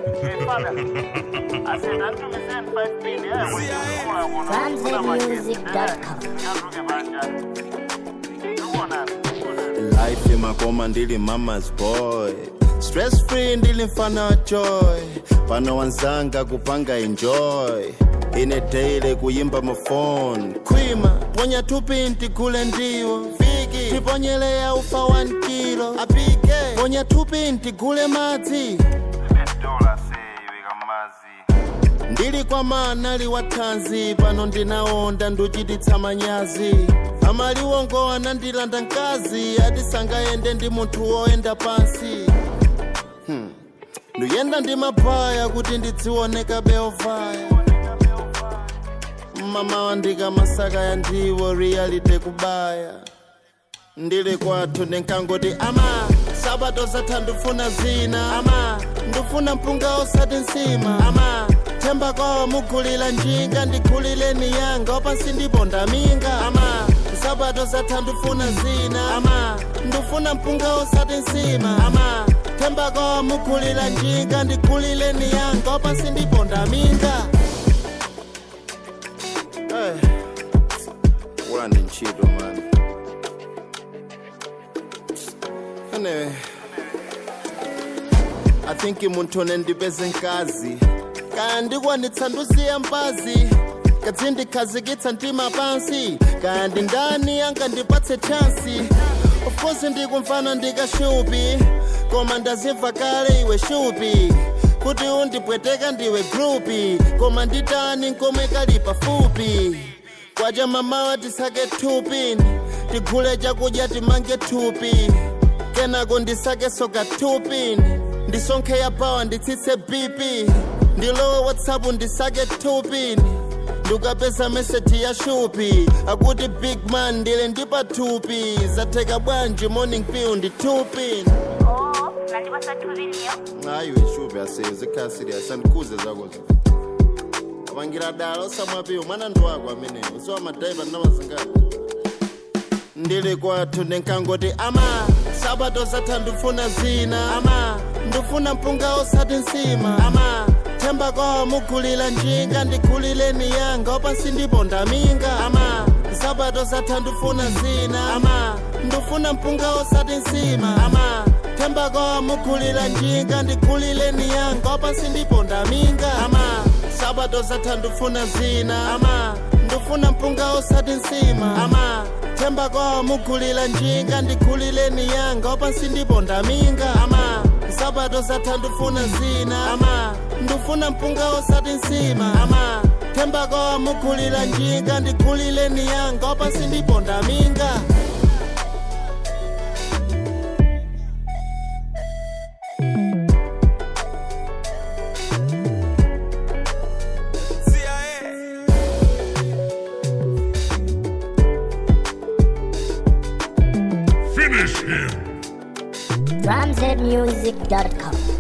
Life imakoma ndili mama's boy stress free ndili mfana wa joy pano wanzanga kupanga enjoy ine daily kuyimba mafone kwima ponya tupinti kule ndiwo viki tiponyeleya ufa 1 kilo apike ponya tupinti kule madzi ndili kwa manali wa thanzi pano ndinaonda nduchititsa manyazi amaliwongo anandilanda mkazi ati sangayende ndi munthu woyenda pansi hmm. nduyenda ndi mabhaya kuti ndidzioneka beovaya mama wandika masaka ya ndiwo reality kubaya ndili kwathu ndinkangoti ama sabato zatha ndifuna zina ama ndifuna mpunga osati nsima ama themba kwawo mugulira njinga ndigulireni yanga wapansi ndiponda minga ama sabato zatha ndifuna zina ama ndifuna mpunga osati nsima ama themba kwawo mugulira njinga ndigulireni yanga wapansi ndiponda minga hey. wala ndi ntchito mani anyway I think munthu nendipeze nkazi kaya ndikwanitsa ndusiya mpazi kazindikhazikitsa mtima pansi kaya ndi ndani angandipatse chansi of course ndikumfana ndikashupi koma ndazimva kale iwe shupi kuti undipweteka ndiwe grupi koma nditani nkomwe kali pafupi kwacha mamawa tisake thupi tigule chakudya timange thupi kenako ndisake soka thupi ndisonkhe ya pawa nditsitse bp ndilowe whatsapp ndisake thupi ndikapeza meseji ya shupi akuti big man ndile ndipathupi zatheka bwanji morning pill ndithupi Oh, nandipasa thulinyo hayi weshupi aseye zikhala serious andikhuze zakozo apangira dala osamwapiwo mwana ndi wako ameneyo usiwa madaiva ndinamazingati ndili kwathu ndinkangoti ama sabato zatha ndifuna zina ama ndifuna mpunga osati nsima ama themba kwawo mugulira njinga ndigulireni yanga wapansi ndiponda minga ama sabato zatha ndifuna zina ama ndifuna mpunga osati nsima ama themba kwawo mugulira njinga ndigulireni yanga wapansi ndiponda minga ama sabato zatha ndifuna zina ama ndifuna mpunga osati nsima ama themba kwawo mugulira njinga ndigulireni yanga wapansi ndiponda minga ama sabato zatha ndifuna zina ama ndifuna mpunga osati nsima ama themba kwawo mugulira njinga ndigulireni yanga wapansi ndiponda minga Finish him. DrumZmusic.com.